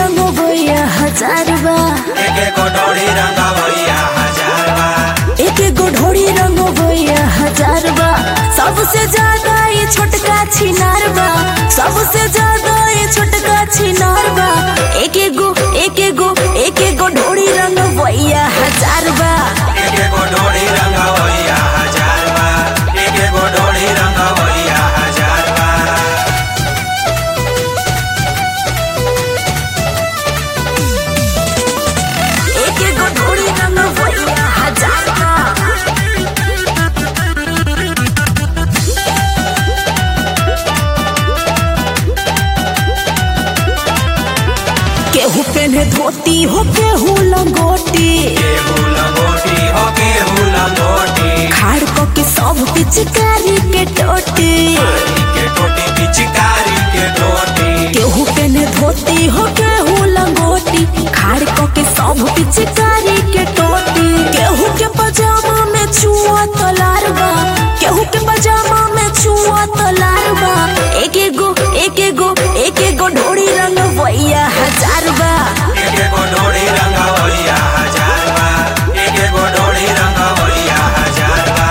रंग भैया हजार बा एक एक डोरी रंगवैया हजार बा एक एक ढोड़ी रंग भैया हजार बा सबसे ज्यादा ये छोटका छिनार बा सबसे ज्यादा ये छोटका छिनार बा एक एक गो एक एक गो एक एक गो ढोड़ी रंग भैया हजार बा एक एक डोरी रंगवैया हजार बा एक एक डोरी रंगवैया हजार बा एक एक गो ढोड़ी रंग भैया हजार बा केहू पेन्हे धोती हो केहू लंगोटी केहू लंगोटी हो केहू लंगोटी खाड़ क के सब पिचकारी के टोटी के टोटी पिचकारी के टोटी केहू पेन्हे धोती हो केहू लंगोटी खाड़ क के सब पिचकारी के टोटी केहू के पजामा में छुआ तलार बा केहू के पजामा में छुआ तलार बा एक एक गो एक एक गो एक एक गो ढोड़ी रंग भैया हजार बा एक एक डोरी रंगवैया हजार बा एक एक डोरी रंगवैया हजार बा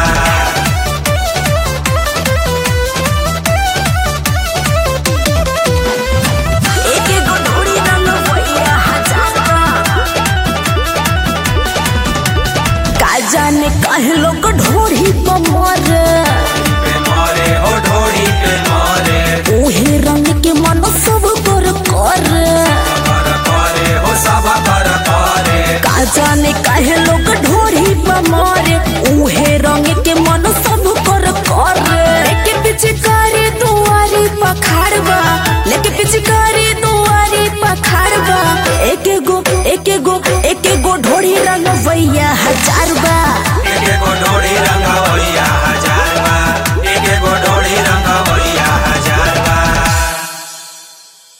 एक एक गो ढोड़ी रंग भैया हजार बा का जाने काहे लोग ढोड़ी पर मर